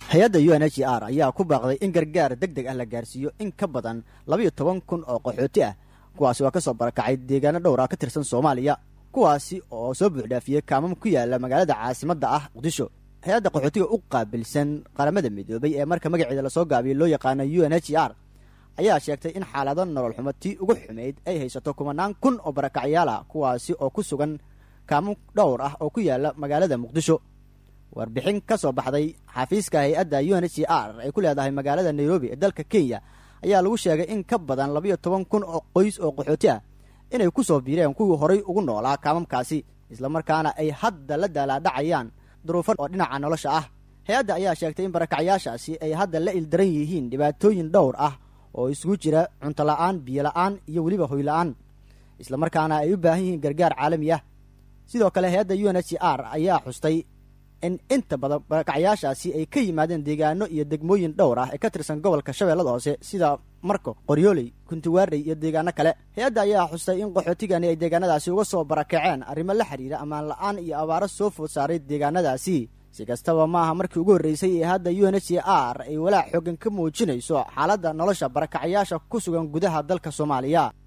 hay-adda u n h r ayaa ku baaqday in gargaar deg deg ah la gaarsiiyo in ka badan labayo toban kun oo qaxooti ah kuwaasi waa ka soo barakacay deegaano dhowr ah ka tirsan soomaaliya kuwaasi oo soo buuxdhaafiyey kaamam ku yaala magaalada caasimadda ah muqdisho hay-adda qaxootiga u qaabilsan qaramada midoobay ee marka magaceeda lasoo gaabiyey loo yaqaano u n h r ayaa sheegtay in xaalado nolol xumo tii ugu xumayd ay haysato kumanaan kun oo barakacyaal ah kuwaasi oo ku sugan kaamam dhowr ah oo ku yaala magaalada muqdisho warbixin ka soo baxday xafiiska hay-adda u n h r ay ku leedahay magaalada nairobi ee dalka kenya ayaa lagu sheegay in ka badan labayo toban kun oo qoys oo qaxooti ah inay ku soo biireen kuwii horay ugu noolaa kaamamkaasi islamarkaana ay hadda la daalaadhacayaan duruufo oo dhinaca nolosha ah hay-adda ayaa sheegtay in barakacyaashaasi ay hadda la ildaran yihiin dhibaatooyin dhowr ah oo isugu jira cunto la'aan biyo la'aan iyo weliba hoy la'aan islamarkaana ay u baahan yihiin gargaar caalami ah sidoo kale hay-adda u n h r ayaa xustay in inta badan barakacyaashaasi ay ka yimaadeen deegaano iyo degmooyin dhowr ah ee ka tirsan gobolka shabeellada hoose sida marko qoryooley kuntiwaarey iyo deegaano kale hay-adda ayaa xustay in qaxootigani ay deegaanadaasi uga soo barakaceen arrimo la xidhiira ammaan la'aan iyo abaaro soo food saaray deegaanadaasi si kastaba maaha markii ugu horreysay ee hadda u n h r ay walaac xoogan ka muujinayso xaaladda nolosha barakacyaasha ku sugan gudaha dalka soomaaliya